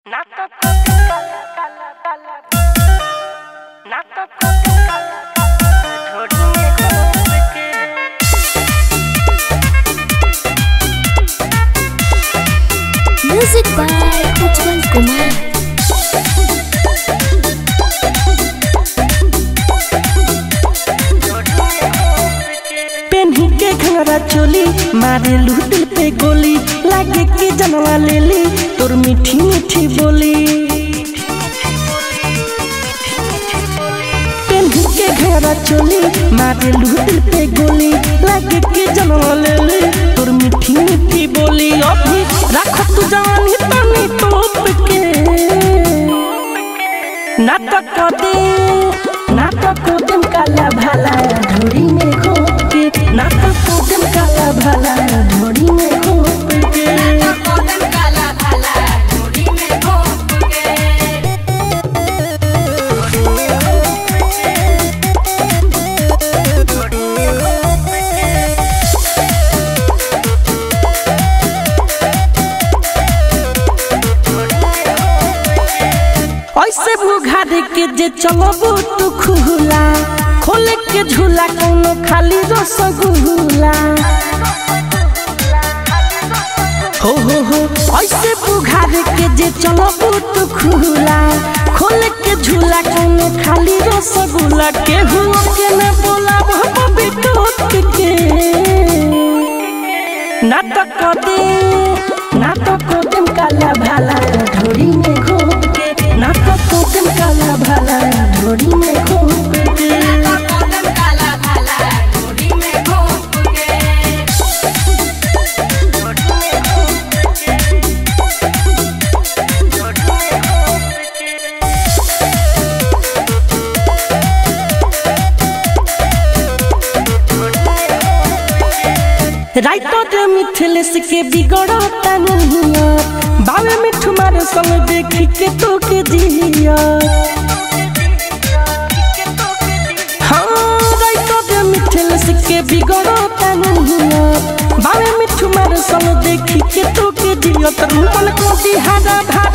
नाटक काला काला काला नाटक काला काला ढोढ़ी में घोंस के Music by Ujjwal Kumar. पेन्ही के घंगरा चोली मारे लू दिल पे गोली लागे के जनवा ले ली तोर मीठी मीठी बोली पेन्ही के घंगरा चोली मारे लू दिल पे गोली लागे के जनवा ले ली तोर मीठी मीठी बोली अभी रख तू जवानी तनी तोप के नाटक दे नाटक दिन काला भाला ढोरी में खोप के नाटक दिन काला भाला ढोरी में खोप के ऐसे बुघारे के जे चलबू तू खुला खोले के झूला कोनो खाली रसगुल्ला हो हो हो ऐसे बुघारे के जे चलबू तू खुला खोले के झूला कोनो खाली रसगुल्ला केहू के न बोला भबी टोक के नाटक दे नाटक दिन काला भाला ढोरी में घोप के नाटक दिन काला भाला ढोरी में घोप के राइतो दे मिथिलेश के बिगड़ता नहिया बावे मिठू मारे संग देखी के तो के जिया हाँ राइतो दे मिथिलेश के बिगड़ता नहिया बावे मिठू मारे संग देखी के तो के जिया तर मन को दिहारा भारा